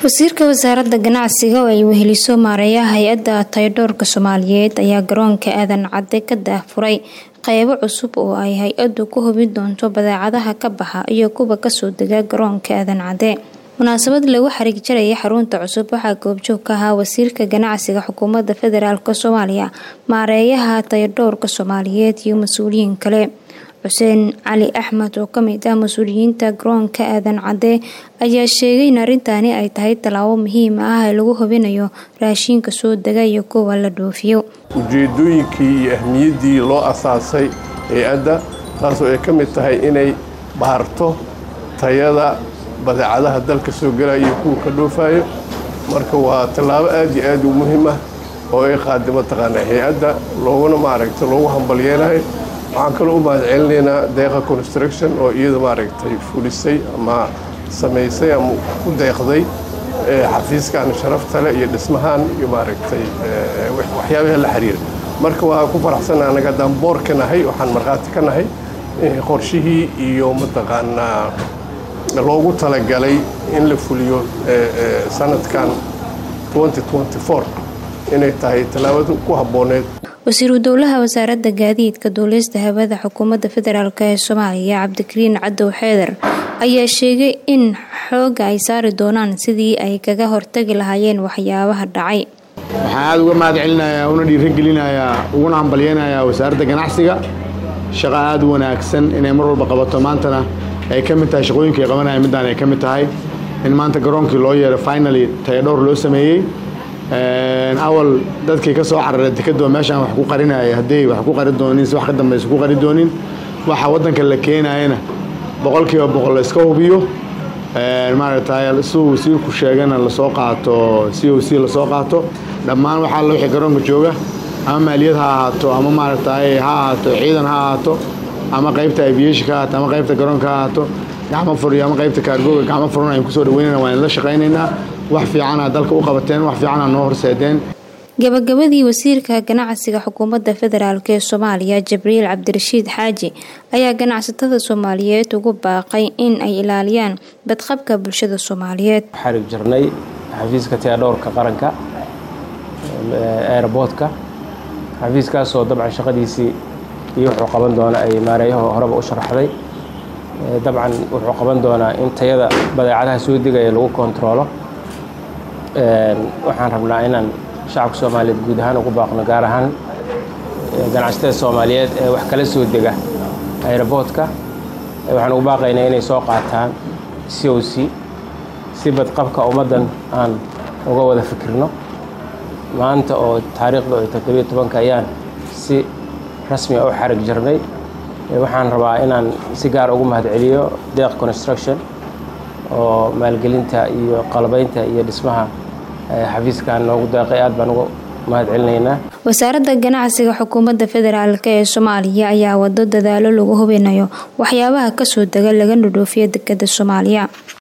wasiirka wasaaradda ganacsiga oo ay weheliso maareeyaha hay-adda tayadhoorka soomaaliyeed ayaa garoonka aadan cadde ka daahfuray qeybo cusub oo ay hay-addu ku hubin doonto badeecadaha ka baxa iyo kuwa kasoo dega garoonka aadan cadde munaasabad lagu xariig jaraya xarunta cusub waxaa goobjoog ka ahaa wasiirka ganacsiga xukuumadda federaalk soomaaliya maareeyaha tayadhoorka soomaaliyeed iyo mas-uuliyiin kale xuseen cali axmed oo kamid ah mas-uuliyiinta garoonka aadan cadde ayaa sheegay in arrintaani ay tahay tallaabo muhiim ah ee lagu hubinayo raashiinka soo dega iyo kuwa la dhoofiyo ujeedooyinkii iyo ahmiyaddii loo asaasay hay-adda taasoo ay ka mid tahay inay baarto tayada badeecadaha dalka soo gelaya iyo kuwa ka dhoofayo marka waa tallaabo aad iyo aad u muhiim ah oo ay qaada mataqaanaa hay-adda looguna maaragta loogu hambalyeenahay waxaan kaloo u mahad celinaynaa deeqa construction oo iyada maaragtay fulisay ama samaysay ama ku deeqday xafiiskan sharafta leh iyo dhismahaan iyo maaragtay waxyaabaha la xiriira marka waa ku faraxsana anaga haddaan boor ka nahay waxaan markhaati ka nahay qorshihii iyo mataqaanaa loogu talagalay in la fuliyo sanadkan inay tahay tallaabada ku habbooneed wasiiru dowlaha wasaaradda gaadiidka duulista hawada xukuumadda federaalk ee soomaaliya cabdikariin cadow xeeder ayaa sheegay in xooga ay saari doonaan sidii ay kaga hortagi lahaayeen waxyaabaha dhacay waxaan aada uga mahad celinayaa una dhiirigelinayaa uguna hambalyeynayaa wasaaradda ganacsiga shaqo aada u wanaagsan inay mar walba qabato maantana ay ka mid tahay shaqooyinka ay qabanaya middaan ay ka mid tahay in maanta garoonkii loo yeero finally tayadhowr loo sameeyey awal dadkii ka soo cararay dekadoo meeshaan wax ku qarinaya hadday wax ku qari doonin si wax ka dambaysa ku qari doonin waxa waddanka la keenayana boqolkiiba boqol la iska hubiyo maaragtay siduu wasiirku sheegana lasoo qaato c o c lasoo qaato dhammaan waxaa la wixii garoonka jooga ama maaliyad ha ahaato ama maaragtay ha ahaato ciidan ha ahaato ama qaybta aviation ka ahaato ama qaybta garoonka ha ahaato gacmo furiyo ama qaybta kaargooga gacmo furan aynu kusoo dhaweynayna waan la shaqaynaynaa wax fiicana dalka u qabateen wax fiicana noo horseedeen gabagabadii wasiirka ganacsiga xukuumadda federaalk ee soomaaliya jibriil cabdirashiid xaaji ayaa ganacsatada soomaaliyeed ugu baaqay in ay ilaaliyaan badqabka bulshada soomaaliyeed xarig jirnay xafiiska tiyadhowrka qaranka airboodka xafiiskaasoo dabcan shaqadiisii iyo wuxuu qaban doona ay maareeyaho horeba u sharaxday dabcan wuxuu qaban doonaa in tayada badeecadaha soo degaya lagu kontaroolo waxaan rabnaa inaan shacabka soomaaliyeed guud ahaan ugu baaqno gaar ahaan ganacsatada soomaaliyeed ee wax kala soo dega aeroboodka waxaan ugu baaqaynaa inay soo qaataan c o c si badqabka ummaddan aan uga wada fikirno maanta oo taariikhda oo toddobiyo tobanka ayaan si rasmi a u xarig jirnay waxaan rabaa inaan si gaar ugu mahad celiyo deeq construction oo maalgelinta iyo qalabaynta iyo dhismaha xafiiskan noogu deeqay aad baan ugu mahad celinaynaa wasaaradda ganacsiga xukuumadda federaalk ee soomaaliya ayaa wado dadaalo lagu hubinayo waxyaabaha kasoo dega laga dhudhoofiyo dekada soomaaliya